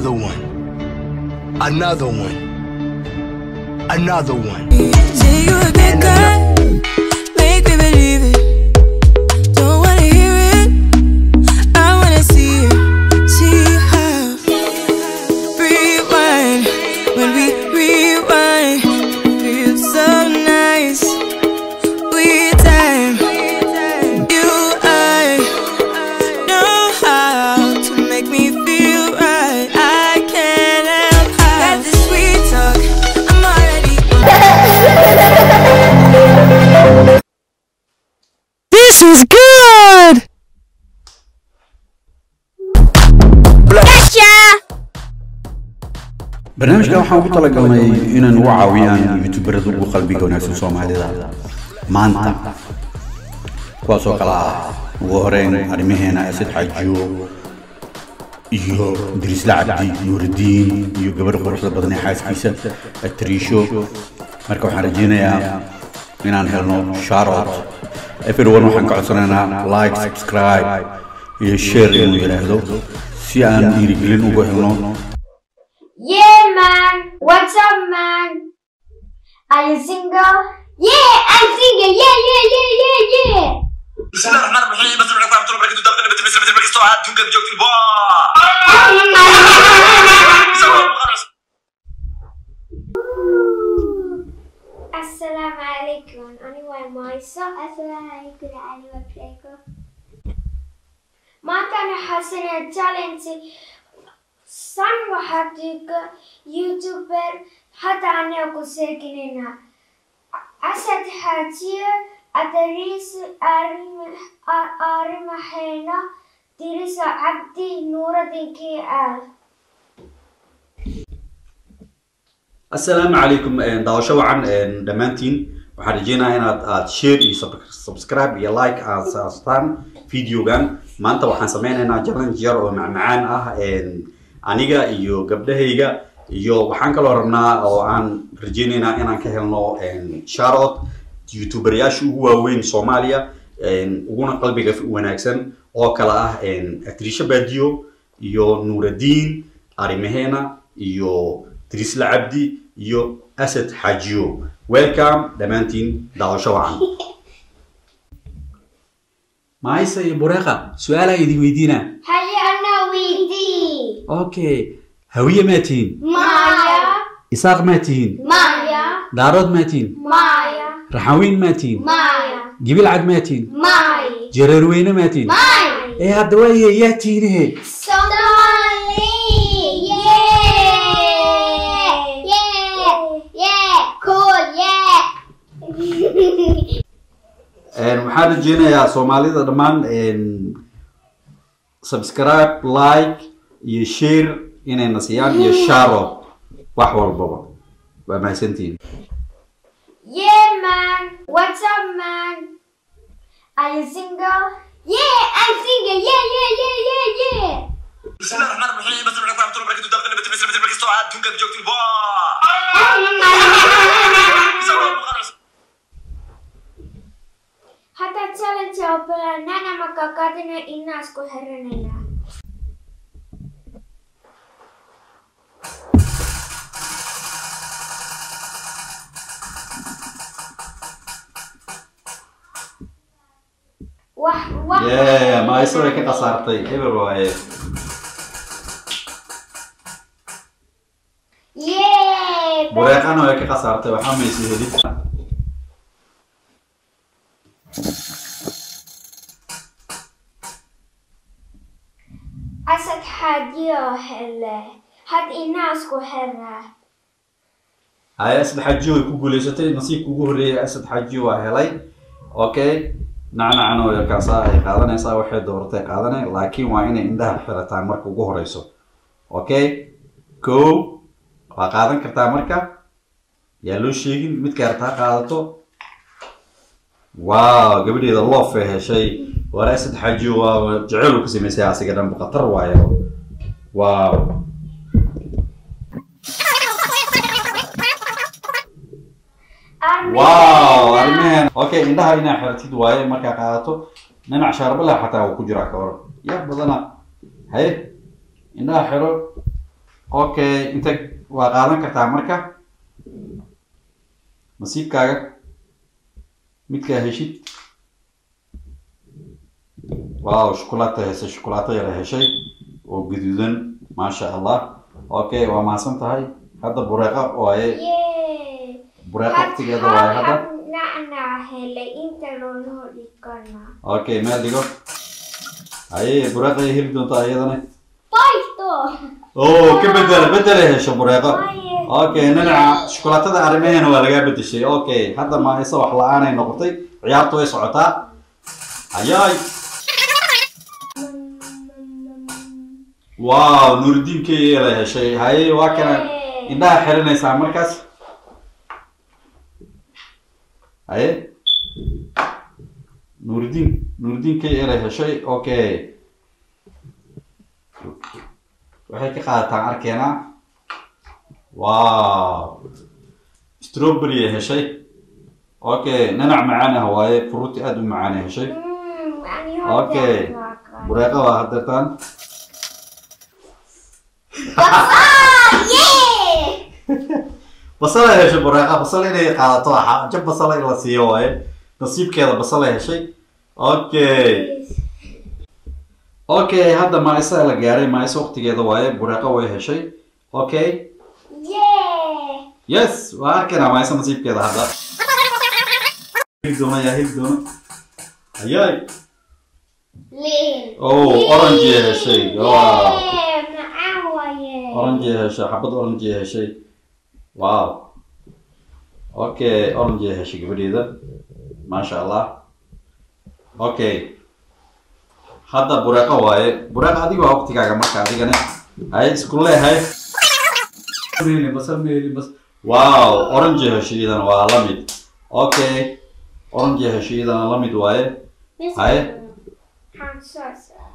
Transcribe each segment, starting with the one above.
Another one. Another one. Another one. Say you a good guy, make me believe it. Don't wanna hear it, I wanna see it. See how rewind when we rewind. Feels so nice. We time, you I know how to make me feel right. I can't help how got this sweet talk. I'm already. This is good! barnaamijkan waxaan ugu talagalnay inaan u caawiyaan youtuberada ugu qalbiga wanaagsan soomaalida maanta kuwaasoo kale ah ugu horeyn arrimaheena asad xaajiyo iyo dirisla cabdi nuuridiin iyo gabadha quruxda badan ee xaaskiisa atriisho marka waxaan rajeynayaa inaan helno sharot everyone waxaan ka codsanaynaa like subscribe iyo share inuu yidhaahdo si aan dhiirigelin ugu helno Yeah, man. What's up, man? Are you single? Yeah, I'm single. Yeah, yeah, yeah, yeah, yeah. بسم الله الرحمن الرحيم السلام عليكم ورحمه الله وبركاته دابا نبدا بسم الله كيستو عاد تونكا جوك في السلام عليكم أنا ومايسا السلام عليكم أنا وبريكو ما كان حسن تالنتي سن وحديك يوتيوبر حتى أنا أقول ساكننا أسد حاجية أدريس أرم أرم حينا دريس عبدي نور الدين كي آل asalaamu calaykum daawasho wacan dhammaantiin waxaan rajeynayaa inaad aad share iyo sub- subscribe iyo like aad saastaan videogan maanta waxaan sameynaynaa challenge yar oo macmacaan ah aniga iyo gabdhahayga iyo waxaan kaloo rabnaa oo aan rajeynaynaa inaan ka helno sharot youtuberyaasha ugu waaweyn soomaaliya uguna qalbiga wanaagsan oo kale ah atrisha badiyo iyo nuuradiin arimaheena iyo trisla cabdi iyo asad xaajiyo welcome dhammaantiin daawasho wacan maaysa iyo bureeqa su-aalaa idin weydiinaa هيا أنا ويدي okay hawiye maa tihiin مايا isaaq maa tihiin مايا daarood maa tihiin مايا raxaweyn maa tihiin مايا gibilcad maa tihiin ماي jareerweyne maa tihiin ماي ee hadda waaye yaa tihinehe Somali yeah yeah yeah cool yeah waxaan rajeynayaa soomaalida dhammaan subscribe like iyo share inayna siiyaan iyo sharo wax walbaba waa mahadsantihiin yeah man what's up man are you single yeah I'm single yeah yeah yeah yeah yeah بسم الله الرحمن الرحيم السلام عليكم ورحمه الله وبركاته دابا نبدا بسم الله كيستو عاد تونكا جوك في hata challenge ya opera nana makakadina inasku herenena wax wax yeah maaysa way ka khasaartay eber waaye yeah bureeqana way ka khasaartay waxaa maysa helid asad xaajiyo hele had inaasku hera haya asad xaajiyo way ku guuleysatay nasiibka ugu horreeyay asad xaajiyo waa helay okay nacnacana way kaasaa ay qaadanaysaa waxay dooratay qaadanay laakiin waa inay indhaha xirataan marka ugu horeyso okay ko waa qaadan kartaa marka yaa loo sheegin midka hartaa qaadato wow gabadheeda loof ay heshay wala asad xaajiyo waa jecel uu ka samaysay asiga dhanba khatar waayo wow wow arrimaheen okay indhaha inaa xiratid waaye markaa qaadato dhinac shaarbala xataa uu ku jiraa ka hor yaa badana haye indhaha xiro okay inta waa qaadan kartaa marka nasiibkaaga midkaa heshid waaw shukulaato heshay shukulaato yara heshay oo gaduudan maasha allah okay waa mahadsan tahay hadda bureeqa waaye Yay! bureeqa waqtigeeda waaye hadda nacnac helay inta loo dhigana. okay meel dhigo haye bureeqa ay heli doontaa iyadana Poisto! oo ka bedela bedela hesho bureeqo Waaye. okay nanaca shukulaatada arrimaheena waa lagaa bedeshay okay hadda ma isa wax la-aanay noqotay ciyaartu way socotaa ayaay wow nuuridiin k la heshay haye waa kana indhaha xiranaysaa markaas haye nuuridiin nuuridiin k la heshay okay waxay ka qaadataan arkeenaa wow strawberry ay heshay okay nanac macaan ah waaye fruuti aada u macaan ay heshay Mm, ani Okay. hojaan waa kan. bureeqa waa hadeertaan Yay! basal ay heshay bureeqa basal inay qaadato waxa jab basal in la siiyo waaye nasiibkeeda basal ay heshay okay okay hadda maisa la gaaray maisa waqtigeeda waaye bureeqa way heshay okay Yay! yes waa arkaynaa maisa nasiibkeeda hadda heli doona yaa heli doona ayaay Lin. oh orange ay heshay wow Yay! Macaan waaye. orange ay heshay xabad orange ay heshay wow okay orange ay heshay gabadheeda maasha allah okay hadda bureeqa waaye bureeqa adiga waa waqtigaaga marka adigana hay isku leehay Meeli, basal meeli, bas wow orange ay heshay iyadana waa la mid okay orange ay heshay iyadana la mid waaye Miss- Haye. Maxaan soo saaray?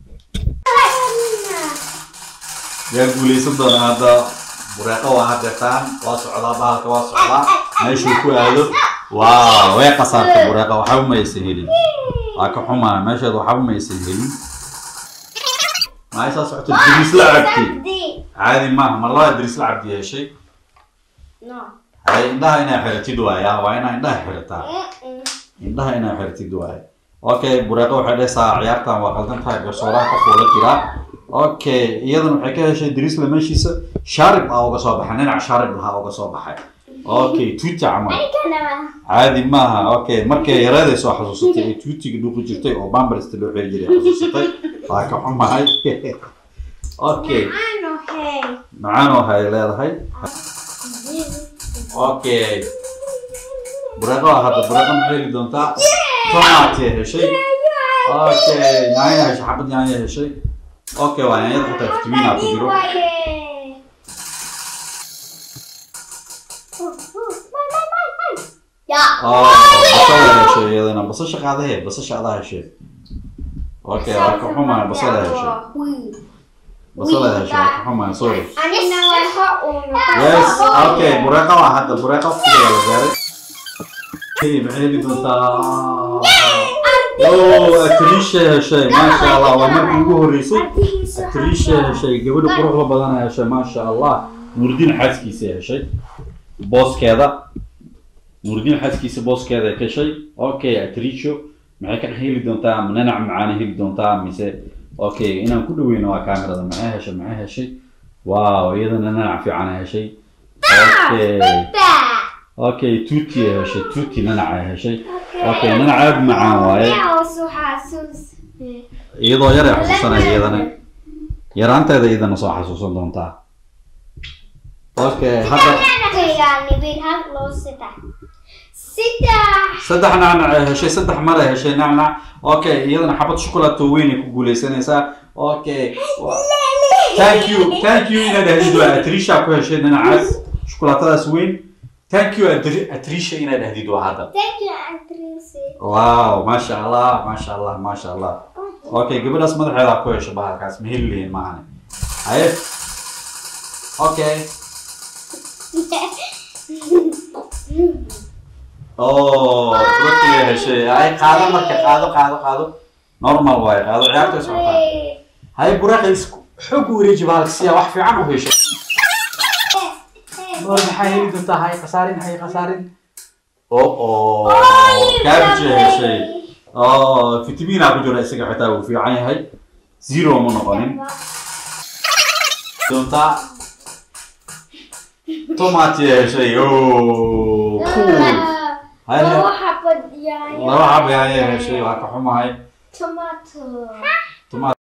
yaa guuleysan doona hadda bureeqa waa hadeertaan waa socdaa bahalka waa socdaa meeshuu ku aado waa way qasaartay bureeqa waxba ma aysan helin waa ka xumaa meesheeda waxba ma aysan helin maxay saa socota dirisla cabdi Sabdi. caadi maaha mar labaa dirisla cabdi heshay No. hay indhaha inaa xiratid waaya waa inaa indhaha xirataa Mm-mm. indhaha inaa xirtid waaye okay bureeqa waxay dhehaysaa ciyaartan waa qaldan tahay garsooraha ka fuula jiraa okay iyadana waxay ka heshay drisla meeshiisa shaarib aa uga soo baxay dhinac shaarib lahaa uga soo baxay okay tuuti camal Kanama. caadi maaha okay markay yareeday soo xasuusatay ee tuutiga dhuqi jirtay oo bambarista loo xiri jiray xasuusatay waa ka xumahay okay Ano hey. macaan waxay leedahay okay bureeqa waa hadda bureeqa ma heli doontaa tomaatay heshay okay yaanya heshay xabad yaanya heshay okay waa yaanyada xitaa fitamiina ku jiro Waaye. Ya. oh basala heshay iyadana basasha qaadahe basasha adaa heshay okay waa ka xumaa basala heshay basala heshay waa ka xumaa sorry Anina way ho uno. yes okay bureeqa waa hadda bureeqa waqtigeeda la gaaray hey maxay heli doontaa oh atrisha heshay maasha allah waa markii ugu horeysay atrisha heshay gabadha quruxda badan heshay maasha allah nuuridiin xaaskiisa heshay booskeeda nuuridiin xaaskiisa booskeeda ka heshay okay atrisho maxay ka heli doontaa ma nanac macaana heli doontaa mise okay inaan ku dhaweyno waa kaamirada maxay heshay maxay heshay wow iyadana nanac fiican heshay okay okay tuuti ay heshay tuuti nanac ay heshay okay nanac aad u macaan waaye iyadoo yar ay xasuusanaya iyadana yaraanteeda iyadana soo xasuusan doontaa okay hadda saddex nacnac ay heshay saddex mar ay heshay nacnac okay iyadana xabad shukulaato weyn ay ku guuleysanaysaa okay wa- thank you thank you inaad dhahdid waa atrisha ku heshay dhinacaas shukulaatadaas weyn thank you Atri- atrisha inaad dhahdid waa hadda wow maasha allah maasha allah maasha allah okay gabadhaas madaxeeda ku hesho bahalkaas ma heli lihin maahane haye okay oh rugtiga heshay ay qaado marka qaado qaado qaado normal waaye qaado ciyaarta socotaa haye buraqa isku xoog u wareeji bahalka siyaa wax fiican u hesho Oh, maxay heli doontaa hay khasaarin hay khasaarin oo oo cabbage heshay oo fitamina ku jira isaga xitaa wuu fiican yahay zero ma noqonin doontaa tomati heshay oo cool Hay- Laba xabad yaanyo. laba xab yaanya heshay waa ka xumahay Tomato. tomato